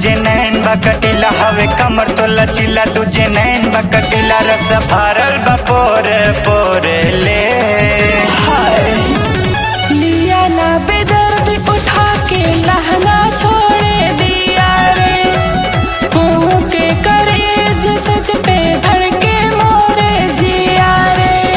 तुझे नैन बकटीला हवे कमर तो लचीला तुझे नैन बकटीला रस भरल बा पोरे पोरे ले लिया ना बेदर्द उठा के लहंगा छोड़ दिया रे कुहू के करेज सच पे धड़ के मोरे जिया रे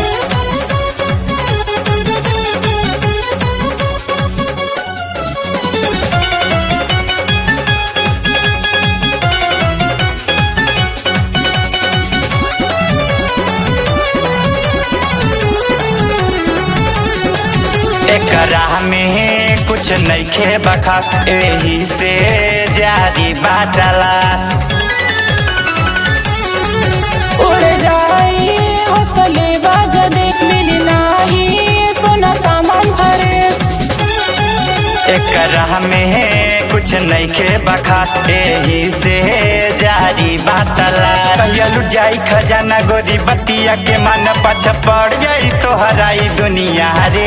एकरा में कुछ नइखे बखास एही से जारी बाटलास उड़ जाई हौसले बाजा दे मिली नाही सोना सामान फरेस एकरा में कुछ नइखे बखास एही से जारी बाटलास कहिया लुट जाई खजाना गोरी बतिया के मन पछ पड़ जाई तोहराई दुनिया रे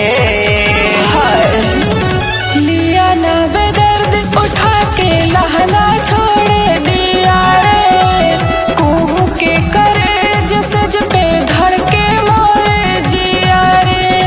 लिया ना बेदर्द उठा के लहंगा छोड़ दिया रे कुहू के करेज सज पे धड़ के मोरे जिया रे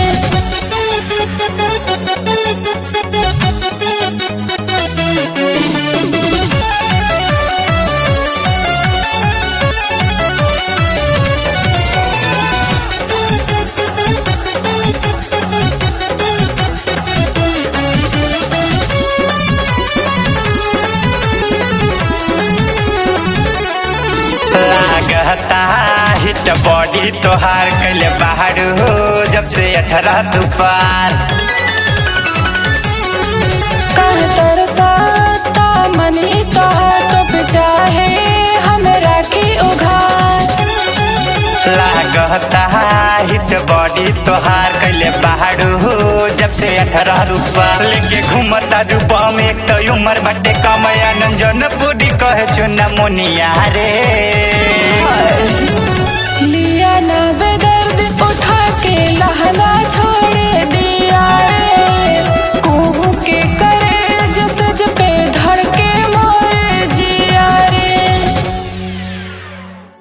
लागता हिट बॉडी तोहार कैले बाहर हो जब से अठारह तू पार कह तरसाता मनी का तो चाहे हमरा की उघार लागता हिट बॉडी तोहार कैले बाहर हो जब से अठारह रूपा लेके घूमता रूपा में एक तो उम्र बटे कमया नंजन पूरी कहे चुना मुनिया रे लिया ना बेदर्द उठा के लहंगा